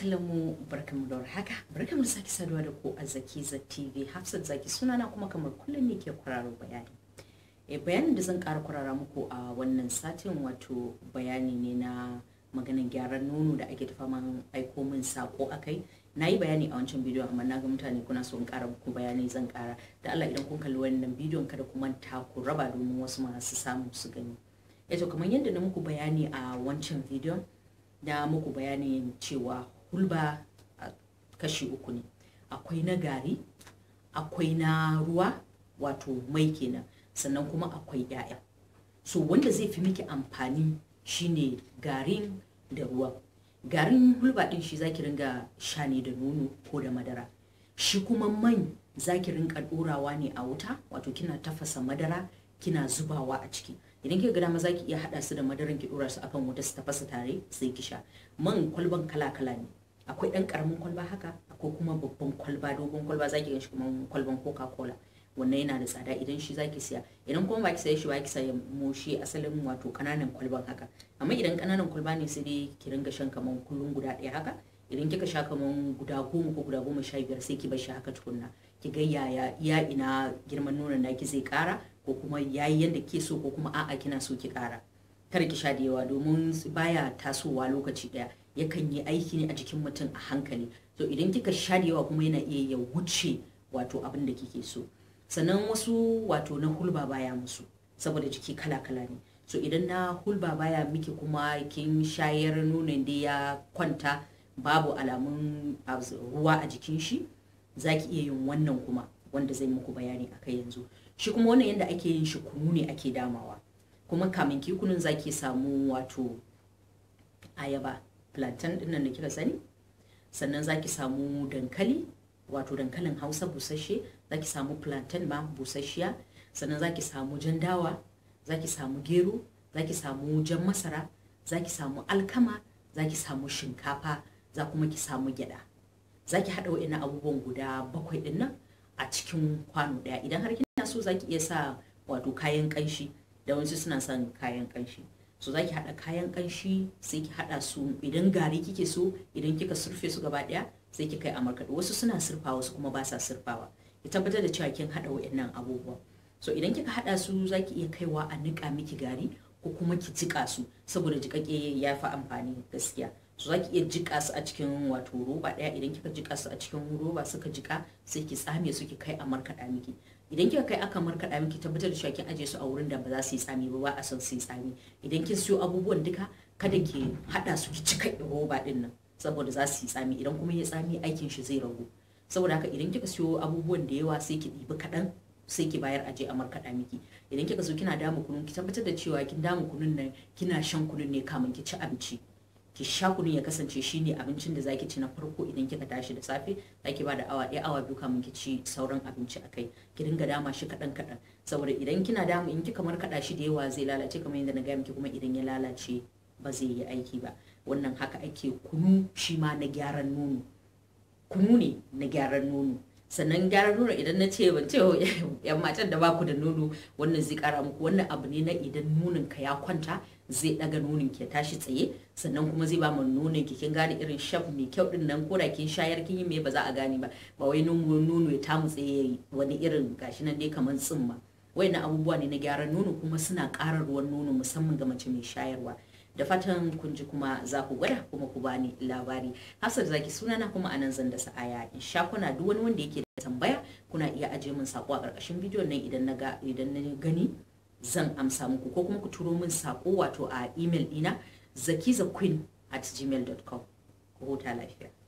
kallon mu barkamu da haka barkamu da sake saduwa da ku a Zakiza TV Hafsat Zaki sunana kuma kamar kullum ne ke kwararo bayani e bayanin da zan ƙara kwarara muku a wannan satin wato bayani ne na maganin gyaran nono da ake tafa man aiko min sako akai na yi bayani a wancan bidiyon amma na ga mutane kuna so in ƙara muku bayani zan ƙara da Allah idan kun kalli wannan bidiyon kada ku manta ku raba domin wasu masu samu su gani eto kamar yadda na muku bayani a wancan bidiyon da muku bayani cewa hulba a kashi uku ne akwai na gari akwai na ruwa wato mai kenan sannan kuma akwai 'ya'ya so wanda zai fi miki amfani shine garin da ruwa garin hulba din shi zaki ringa sha ne da nono ko da madara shi kuma man zaki ringa dorawa ne a wuta wato kina tafasa madara kina zubawa a ciki idan kika ga dama zaki iya hada su da madaran ki dora su akan wuta su tafasa tare sai ki sha man kwalban kala kala ne akwai dan karamin kwalba haka akwai kuma babban kwalba dogon kwalba zaki gan shi kuma kwalban coca cola wannan yana da tsada idan shi zaki siya idan kuma baki saye shi baki saye mo shi asalin wato kananan kwalban haka amma idan kananan kwalba ne sai dai ki ringa shan kaman kullun guda ɗaya haka idan kika sha kaman guda goma ko guda goma sha biyar sai ki bar shi haka tukunna ki ga yaya iya ina girman nonon naki zai kara ko kuma yayi yanda ke so ko kuma a'a kina so ki kara kar ki sha da yawa domin baya tasowa lokaci daya yakan yi aiki ne a jikin mutum a hankali to idan kika sha da yawa kuma yana iya ya wuce wato abin da kike so sannan wasu wato na hulba baya musu saboda jiki kala kala ne so idan na hulba baya miki kuma kin shayar nonon da ya kwanta babu alamun ruwa a jikin shi zaki iya yin wannan kuma wanda zai muku bayani akai yanzu shi kuma wannan yadda ake yin shi kunu ne ake damawa kuma kamin ki kunun zaki samu wato ayaba plantain din nan da kika sani sannan zaki samu dankali wato dankalin hausa busasshe zaki samu plantain ma busasshiya sannan zaki samu jan dawa zaki samu gero zaki samu jan masara zaki samu alkama zaki samu shinkafa za kuma ki samu gyada zaki haɗa wa'ina abubuwan guda bakwai ɗin nan a cikin kwano ɗaya idan har kina so zaki iya sa wato kayan kanshi da wasu suna son kayan kanshi so zaki hada kayan kanshi sai ki hada su idan gari kike so idan kika surfe su gaba daya sai ki kai a markaɗe wasu suna surfa wasu kuma ba sa surfawa ki tabbatar da cewa kin hada wayannan abubuwa so idan kika hada su zaki iya kaiwa a nika miki gari ko kuma ki jika su saboda jikake ya fi amfani gaskiya so zaki iya jika su a cikin wato roba daya idan kika jika su a cikin roba suka jika sai ki tsame su ki kai a markaɗa miki idan kika kai aka markaɗa miki tabbatar da cewa kin aje su a wurin da ba za su yi tsami ba ba a son su yi tsami idan kin siyo abubuwan duka kada ki hada su ki cika roba din nan saboda za su yi tsami idan kuma ya tsami aikin shi zai ragu saboda haka idan kika siyo abubuwan da yawa sai ki ɗibi kaɗan sai ki bayar aje a markaɗa miki idan kika zo kina damu kunun ki tabbatar da cewa kin damu kunun nan kina shan kunun ne kamin ki ci abinci ki sha kunun ya kasance shine abincin da zaki ci na farko idan kika tashi da safe zaki ba da awa ɗaya awa biyu kamin ki ci sauran abinci a kai ki dinga dama shi kaɗan kaɗan saboda idan kina damu in kika markaɗa shi da yawa zai lalace kamar yadda na gaya miki kuma idan ya lalace ba zai yi aiki ba wannan haka ake kunu shi ma na gyaran nono kunu ne na gyaran nono sannan gyaran nono idan na ce ban ce yan matan da baku da nono wannan zai kara muku wannan abu ne na idan nonon ka ya kwanta zai daga nonon ki tashi tsaye sannan kuma zai ba mu nonon ki kin gane irin shaf mai kyau din nan koda kin shayar kin yi me ba za a gane ba ba wai nono nono ya tamu tsaye wani irin gashi nan dai kamar tsimma wayannan abubuwa ne na gyaran nono kuma suna ƙara ruwan nono musamman ga mace mai shayarwa da fatan kun ji kuma za ku gwada kuma ku bani labari hafsat zaki sunana kuma anan zan da sa'aya in sha kuna duk wani wanda yake da tambaya kuna iya ajiye min sako a ƙarƙashin bidiyon nan idan na ga idan na gani zan amsa muku ko kuma ku turo min sako wato a email ɗina zakizaqueen at gmail.com ku huta lafiya